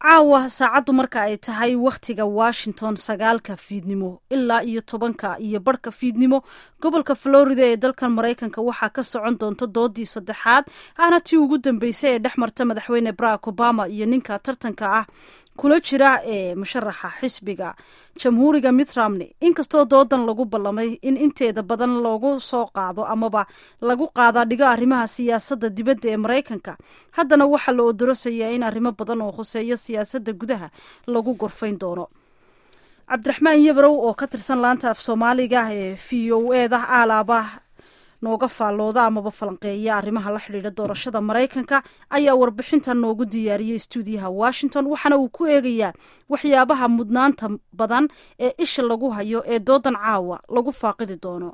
caawa saacaddu marka ay tahay wakhtiga washington sagaalka fiidnimo ilaa iyo tobanka iyo barhka fiidnimo gobolka florida ee dalkan maraykanka waxaa ka socon doonta doodii saddexaad ahna tii ugu dambeysay ee dhex marta madaxweyne barack obama iyo ninka tartanka ah kula jira ee musharaxa xisbiga jamhuuriga mitt romney inkastoo doodan lagu ballamay in inteeda badan loogu soo qaado amaba lagu qaadaa dhigo arrimaha siyaasadda dibadda ee maraykanka haddana waxaa la odorosayaa in arrimo badan oo khuseeya siyaasadda gudaha lagu gorfayn doono cabdiraxmaan yabrow oo ka tirsan laanta af soomaaliga ee v o eda aalaaba nooga faallooda amaba falanqeeya arrimaha la xidhiidha doorashada maraykanka ayaa warbixintan noogu diyaariyey stuudiyaha washington waxaana uu ku eegayaa waxyaabaha mudnaanta badan ee isha lagu hayo ee doodan caawa lagu faaqidi doono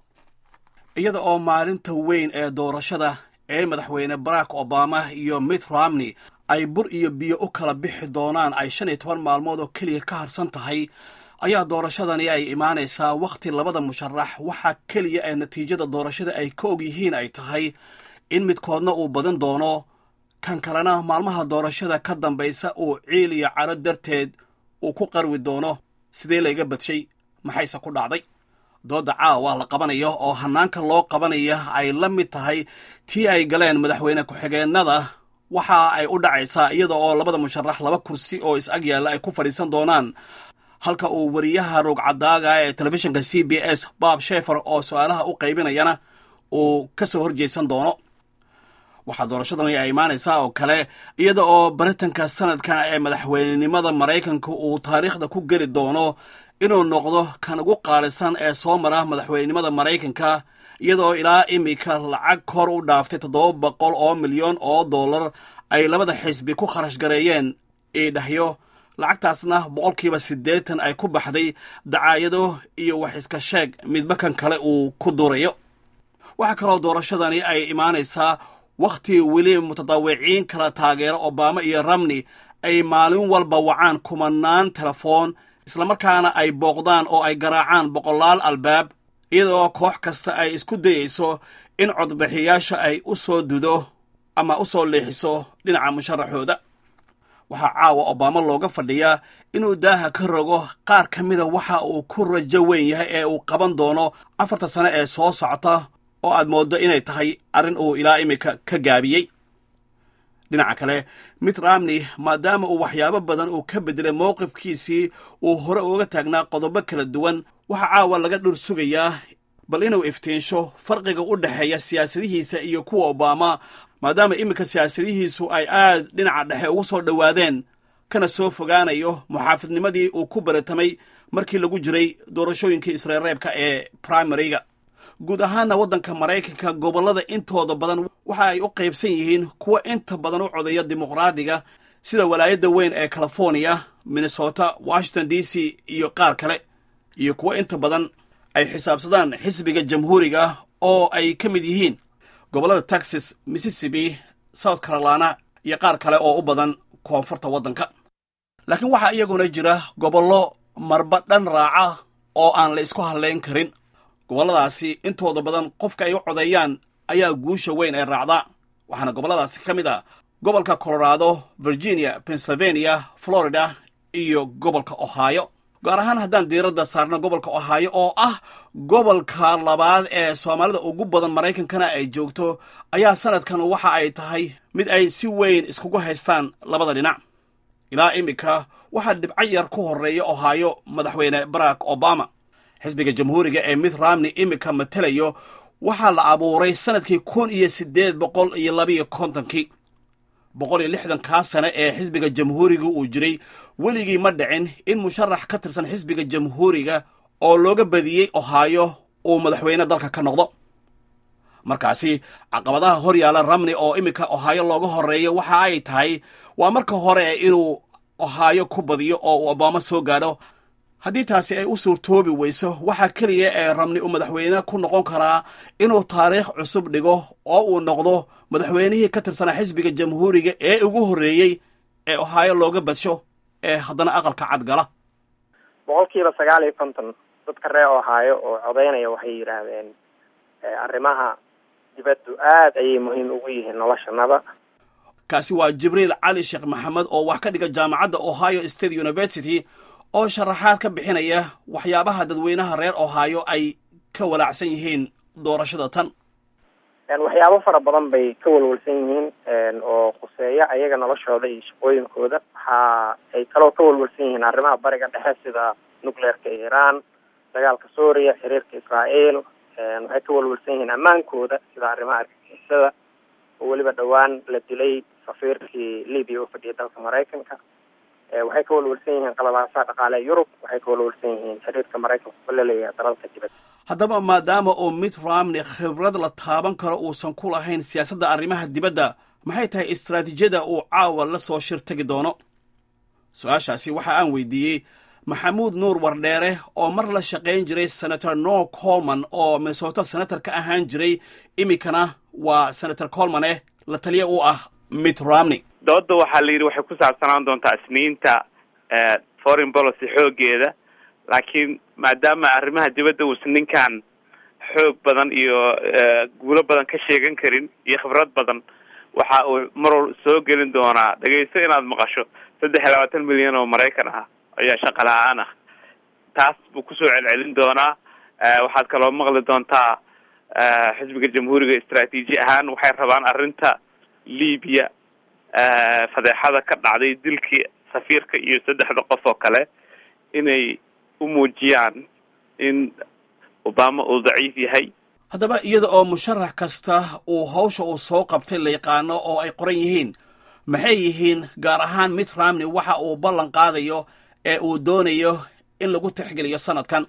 iyada oo maalinta weyn ee doorashada ee madaxweyne barack obama iyo mitt romney ay bur iyo biyo u kala bixi doonaan ay shan iyo toban maalmood oo keliya ka harsan tahay ayaa doorashadani ay imaanaysaa wakhti labada musharax waxaa keliya ee natiijada doorashada ay ka og yihiin ay tahay in midkoodna uu badan doono kan kalena maalmaha doorashada ka dambaysa uu ciil iyo caro darteed uu ku qarwi doono sidee layga badshay maxayse ku dhacday doodda caawa la qabanayo oo hannaanka loo qabanaya ay la mid tahay tii ay galeen madaxweyne ku-xigeennada waxa ay u dhacaysaa iyada oo labada musharax laba kursi oo is-ag yaalla ay ku fadhiisan doonaan halka uu wariyaha rogcadaaga ee telefishinka c b s bob shefer oo su-aalaha u qaybinayana uu ka soo horjeysan doono waxaa doorashadani ay imaanaysaa oo kale iyada oo baritanka sanadkan ee madaxweynenimada maraykanka uu taariikhda ku geli doono inuu noqdo kan ugu qaalisan ee soo mara madaxweynenimada maraykanka iyadaoo ilaa imika lacag kor u dhaaftay toddoba boqol oo milyan oo dollar ay labada xisbi ku kharash gareeyeen iidhahyo lacagtaasna boqolkiiba siddeetan ay ku baxday dacaayado iyo wax iska sheeg midba kan kale uu ku durayo waxaa kaloo doorashadani ay imaanaysaa wakhti weli mutadawiciin kala taageero obama iyo ramney ay maalin walba wacaan kumanaan telefoon islamarkaana ay booqdaan oo ay garaacaan boqolaal albaab iyadaoo koox kasta ay isku dayayso in codbixiyaasha ay u soo dudo ama u soo leexiso dhinaca musharaxooda waxaa caawa obama looga fadhiyaa inuu daaha ka rogo qaar ka mida waxa uu ku rajo weyn yahay ee uu qaban doono afarta sane ee soo socota oo aad mooddo inay tahay arrin uu ilaa iminka ka gaabiyey dhinaca kale mitt romney maadaama uu waxyaabo badan uu ka beddelay mowqifkiisii uu hore uga taagnaa qodobo kala duwan waxaa caawa laga dhur sugayaa bal inuu iftiinsho farqiga u dhexeeya siyaasadihiisa iyo kuwa obama maadaama iminka siyaasadihiisu ay aad dhinaca dhexe ugu soo dhowaadeen kana soo fogaanayo muxaafidnimadii uu ku baratamay markii lagu jiray doorashooyinkii isreereebka ee primariga guud ahaanna waddanka maraykanka gobollada intooda badan waxa ay u qaybsan yihiin kuwa inta badan u codeeya dimuqraadiga sida walaayadda weyn ee california minnesota washington d c iyo qaar kale iyo kuwa inta badan ay xisaabsadaan xisbiga jamhuuriga oo ay ka mid yihiin gobollada texas mississippi south carolina iyo qaar kale oo u badan koonfurta waddanka laakiin waxaa iyaguna jira gobollo marba dhan raaca oo aan la isku hadlayn karin gobolladaasi intooda badan qofka ay u codeeyaan ayaa guusha weyn ee raacda waxaana gobolladaasi ka mid a gobolka colorado virginia pennsylvania florida iyo gobolka ohio gaar ahaan haddaan diiradda saarno gobolka ohaayo oo ah gobolka labaad ee soomaalida ugu badan maraykankana ay joogto ayaa sanadkan waxa ay tahay mid ay si weyn iskugu haystaan labada dhinac ilaa iminka waxaa dhibco yar ku horreeya ohaayo madaxweyne barack obama xisbiga jamhuuriga ee mitt romney iminka matelayo waxaa la abuuray sanadkii kun iyo siddeed boqol iyo labiyo kontonkii boqol iyo lixdankaa sane ee xisbiga jamhuuriga uu jiray weligii ma dhicin in musharax ka tirsan xisbiga jamhuuriga oo looga badiyey ohaayo uu madaxweyne dalka ka noqdo markaasi caqabadaha hor yaalla ramney oo iminka ohaayo looga horreeyo waxa ay tahay waa marka hore inuu ohaayo ku badiyo oo uu obama soo gaadho haddii taasi ay u suurtoobi weyso waxaa keliya ee ramni uu madaxweyne ku noqon karaa inuu taariikh cusub dhigo oo uu noqdo madaxweynihii ka tirsanaa xisbiga jamhuuriga ee ugu horreeyey ee ohaayo looga badsho ee haddana aqalka cadgala boqolkiiba sagaal iyo konton dadka ree ohaayo oo codeynaya waxay yidhaahdeen arrimaha dibaddu aad ayay muhiim ugu yihiin noloshanada kaasi waa jibriil cali sheekh maxamed oo wax ka dhiga jaamacadda ohio state university oo sharaxaad ka bixinaya waxyaabaha dadweynaha reer ohio ay ka walaacsan yihiin doorashada tan waxyaabo fara badan bay ka walwalsan yihiin oo khuseeya ayaga noloshooda iyo shaqooyinkooda waxa ay kaloo ka walwalsan yihiin arrimaha bariga dhexe sida nucleerka iran dagaalka suuriya xiriirka israael waxay ka walwalsan yihiin ammaankooda sida arrimaha argagixisada oo weliba dhowaan la dilay safiirkii libya oo fadhiyay dalka maraykanka waxay ka walwalsan yihiin qalabaasaha dhaqaale yurub waxay ka walwalsan yihiin xiriirka maraykanka oo la leeyahay dalalka dibadda haddaba maadaama oo mitt romney khibrad la taaban karo uusan ku lahayn siyaasadda arrimaha dibadda maxay tahay istaraatiijiyada uu caawa la soo shir tegi doono su-aashaasi waxa aan weydiiyey maxamuud nuur wardheere oo mar la shaqayn jiray senator no colman oo minnesota senator ka ahaan jiray iminkana waa senator colmane la taliya u ah mitt romney dooda waxaa la yidhi waxay ku saabsanaan doontaa isniinta foreign policy xoogeeda laakiin maadaama arrimaha dibadda uusan ninkan xoog badan iyo guulo badan ka sheegan karin iyo khibrad badan waxa uu marwal soo gelin doonaa dhegaysto inaad maqasho saddex iyo labaatan milyan oo maraykan ah ayaa shaqa la-aan ah taas buu kusoo celcelin doonaa waxaad kaloo maqli doontaa xisbiga jamhuuriga istraatiiji ahaan waxay rabaan arrinta libiya fadeexada ka dhacday dilkii safiirka iyo saddexda qof oo kale inay u muujiyaan in obama uu daciif yahay haddaba iyada oo musharax kasta uu hawsha uu soo qabtay la yaqaano oo ay qoran yihiin maxay yihiin gaar ahaan mitt romney waxa uu ballan qaadayo ee uu doonayo in lagu tixgeliyo sanadkan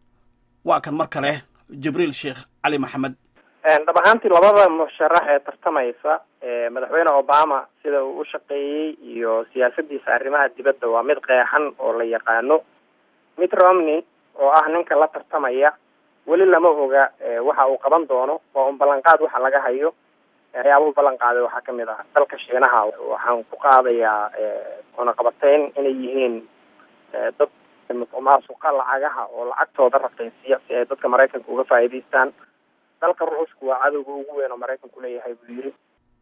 waa kan mar kale jibriil sheekh cali maxamed dhab ahaantii labada musharax ee tartamaysa madaxweyne obama sida uu u shaqeeyey iyo siyaasadiisa arrimaha dibadda waa mid qeexan oo la yaqaano mitt romney oo ah ninka la tartamaya weli lama oga waxa uu qaban doono waa un ballanqaad waxa laga hayo waxyaabuhu ballan qaaday waxaa kamid ah dalka shiinaha waxaan ku qaadayaa cunaqabateyn inay yihiin dad musuqmaasuqa lacagaha oo lacagtooda raqaysiya si ay dadka maraykanka uga faa'iidaystaan dalka ruushku waa cadowga ugu weyn oo maraykanku leeyahay buu yidhi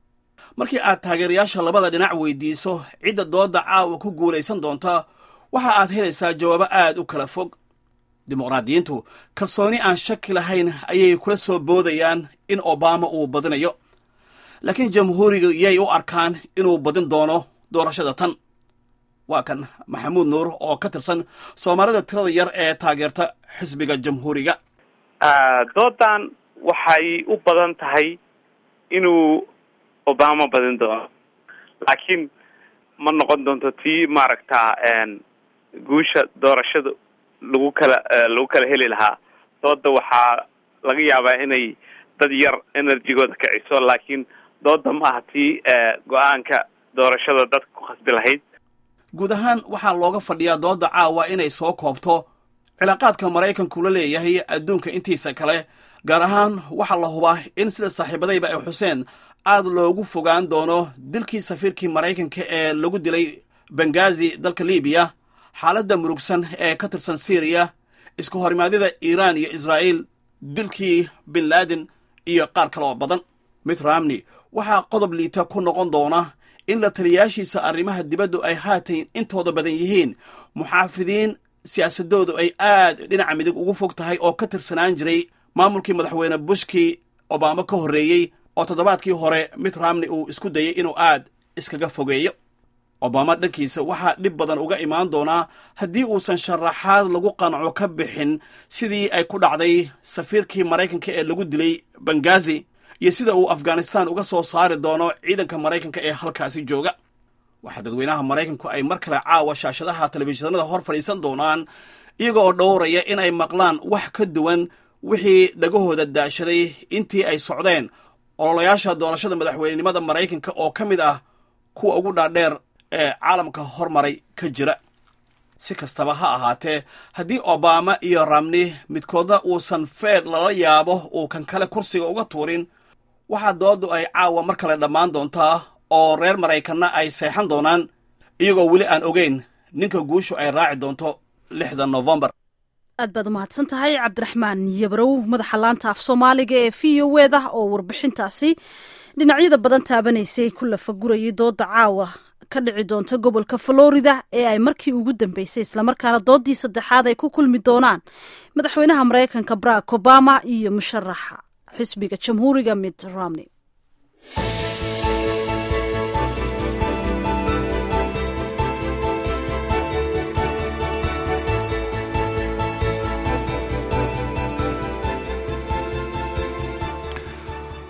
markii aad taageerayaasha labada dhinac weydiiso cidda dooda caawa ku guulaysan doonta waxa aad helaysaa jawaabo aada u kala fog dimuqraadiyiintu kalsooni aan shaki lahayn ayay kula soo boodayaan in obama uu badinayo laakiin jamhuuriga yay u arkaan inuu badin doono doorashada tan waa kan maxamuud nuur oo ka tirsan soomaalida tirada yar ee taageerta xisbiga jamhuuriga doodan waxay u badan tahay inuu obama badin doono laakiin ma noqon doonto tii maaragta guusha doorashada lagu kala lagu kala heli lahaa dooda waxaa laga yaabaa inay dad yar energygooda kiciso laakiin dooda ma aha tii go-aanka doorashada dadka ku khasbi lahayd guud ahaan waxaa looga fadhiyaa dooda caawa inay soo koobto cilaaqaadka maraykanku la leeyahay adduunka intiisa kale gaar ahaan waxaa la hubaa in sida saaxiibadayba ay xuseen aad loogu fogaan doono dilkii safiirkii maraykanka ee lagu dilay bengazi dalka libiya xaaladda murugsan ee ka tirsan syriya iska horimaadida iiraan iyo israa'iil dilkii bin laden iyo qaar kale oo badan mitt romney waxaa qodob liita ku noqon doona in la taliyaashiisa arrimaha dibaddu ay haatan intooda badan yihiin muxaafidiin siyaasadoodu ay aad dhinaca midig ugu fog tahay oo ka tirsanaan jiray maamulkii madaxweyne bushkii obama ka horreeyey oo toddobaadkii hore mitt romney uu isku dayay inuu aad iskaga fogeeyo obama dhankiisa waxaa dhib badan uga imaan doonaa haddii uusan sharaxaad lagu qanco ka bixin sidii ay ku dhacday safiirkii maraykanka ee lagu dilay bengazi iyo sida uu afghanistan uga soo saari doono ciidanka maraykanka ee halkaasi jooga waxaa dadweynaha maraykanku ay mar kale caawa shaashadaha telefishinada hor fadhiisan doonaan iyaga oo dhowraya inay maqlaan wax ka duwan wixii dhagahooda daashaday intii ay socdeen ololayaasha doorashada madaxweynenimada maraykanka oo ka mid ah kuwa ugu dhaadheer ee caalamka hormaray ka jira si kastaba ha ahaatee haddii obama iyo ramni midkoodna uusan feed lala yaabo uu kan kale kursiga uga tuurin waxaa doodu ay caawa mar kale dhammaan doontaa oo reer maraykanna ay seexan doonaan iyagoo weli aan ogeyn ninka guushu ay raaci doonto lixda novembar aad baad umahadsan tahay cabdiraxmaan yabrow madaxa laanta af soomaaliga ee v o eda oo warbixintaasi dhinacyada badan taabanaysay ku lafagurayay dooda caawa ka dhici doonta gobolka florida ee ay markii ugu dambeysay islamarkaana doodii saddexaad ay ku kulmi doonaan madaxweynaha maraykanka barack obama iyo musharaxa xisbiga jamhuuriga mitt romney